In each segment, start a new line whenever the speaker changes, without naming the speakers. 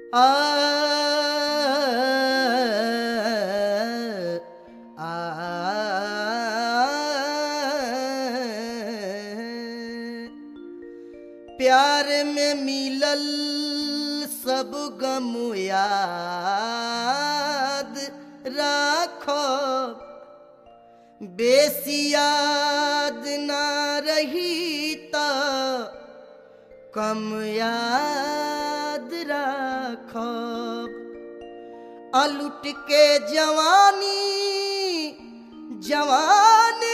प्यार में मिलल सब गम याद राखो बेसी याद ना रही त कम याद राखो अलुट के जवानी जवानी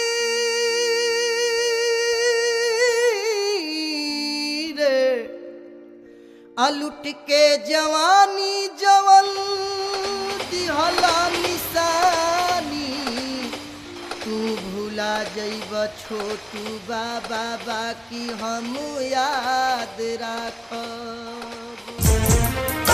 रे अलुट के जवानी जवल दिहला निशानी तू भूला जइब छोटू बाबा बाकी हम याद राखब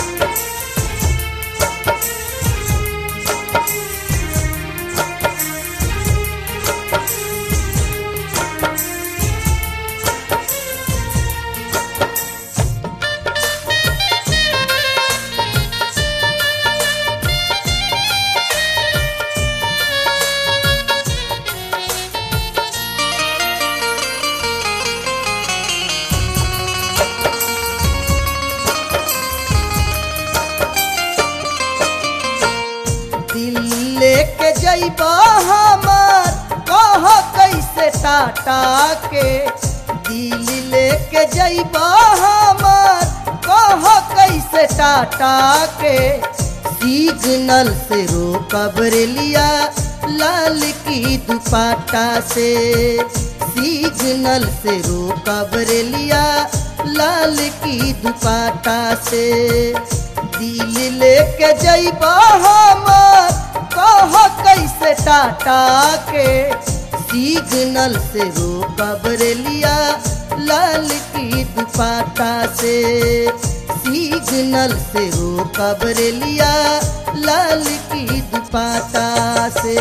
दिल लेके जइब हमार कह कैसे टाटा के दिल लेके जइब हमार कह कैसे टाटा के सिग्नल से रोकब लिया लाल की दुपाटा से सिग्नल से रोकब लिया लाल की दुपाटा से दिल लेके जइब हमार कह कैसे टाटा के सिग्नल से रोकब लिया लाल की दुपाटा से सिग्नल से रोकब लिया लाल की दुपाटा से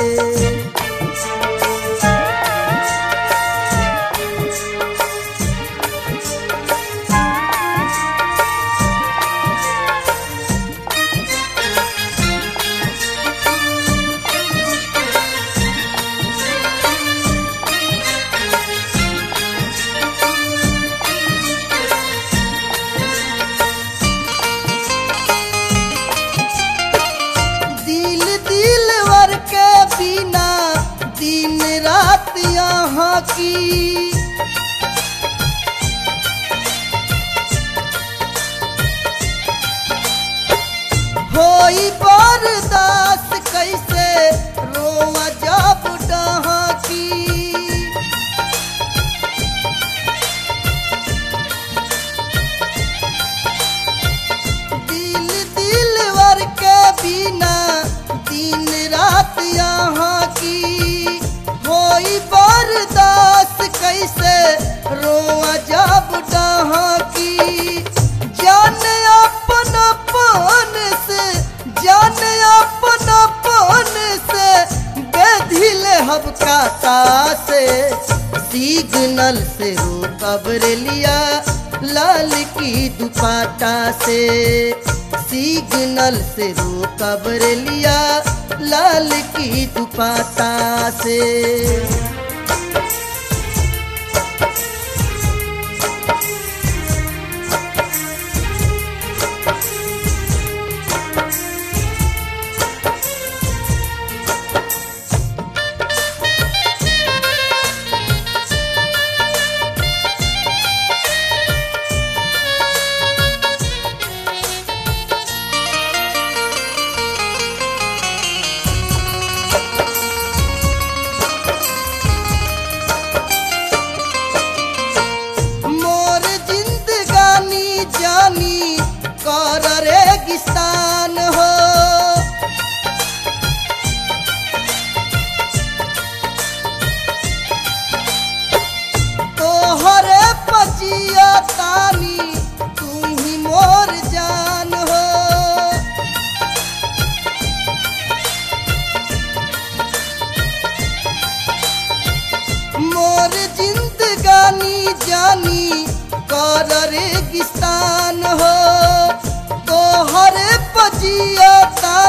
दिल दिल वर के बिना दिन रात यहाँ की होई बर्दाश्त कैसे रोआ जब डहाँ की दिल दिल वर के बिना दिन रात यहाँ की होई बर्दाश्त कैसे रोआ जब डहाँ की जान अपन अपन से जान अपन अपन से बेधिल हब काटा से सिग्नल से रोकब लिया लाल की दुपाटा से सिग्नल से रोकब लिया लाल की दुपाटा से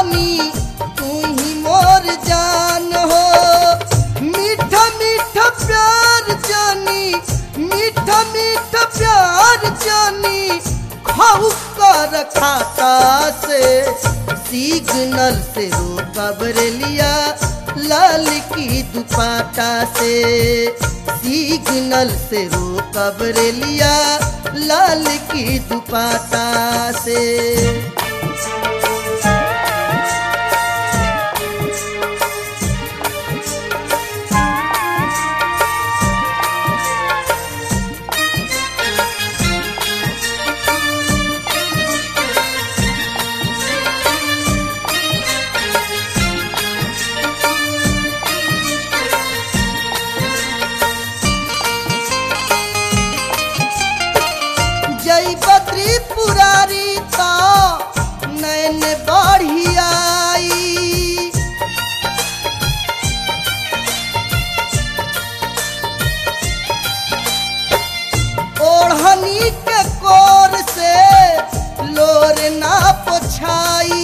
रानी तू ही मोर जान हो मीठा मीठा प्यार जानी मीठा मीठा प्यार जानी खाऊ कर खाता से सिग्नल से रोका बरेलिया लाल की दुपाटा से सिग्नल से रोका बरेलिया लाल की दुपाटा से जय बद्री पुरारी ता नैन बढ़ियाई ओढ़नी के कोर से लोर ना पोछाई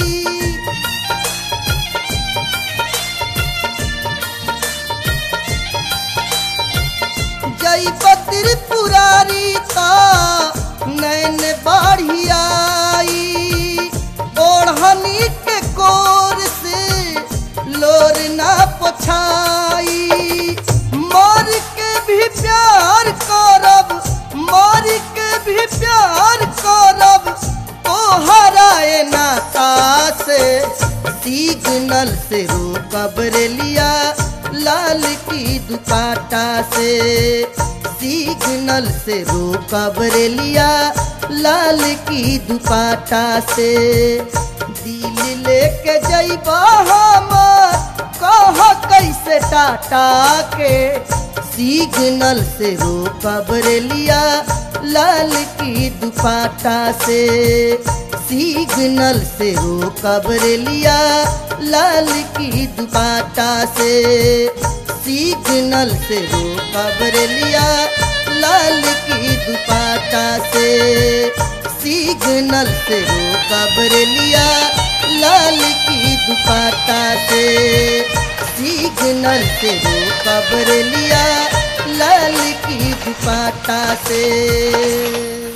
जय बद्र पुरारी ता नैन बढ़ियाई ओढ़नी के कोर से लोर ना पोछाई मर के भी प्यार करब मर के भी प्यार करब तो हराए नाता से सिग्नल से रोकब रेलिया लाल की दुपाटा से सिग्नल से रोकब रेलिया लाल की दुपाटा से दिल लेके जइबा हम कह कैसे टाटा के सिग्नल से रोकब रेलिया लाल की दुपाटा से सिग्नल से रोकब रेलिया लाल की दुपाटा से सिग्नल से रोकब रेलिया लाल की दुपाटा से सिग्नल से रोकब रेलिया लाल की दुपाटा से सिग्नल से रोकब रेलिया लाल की दुपाटा से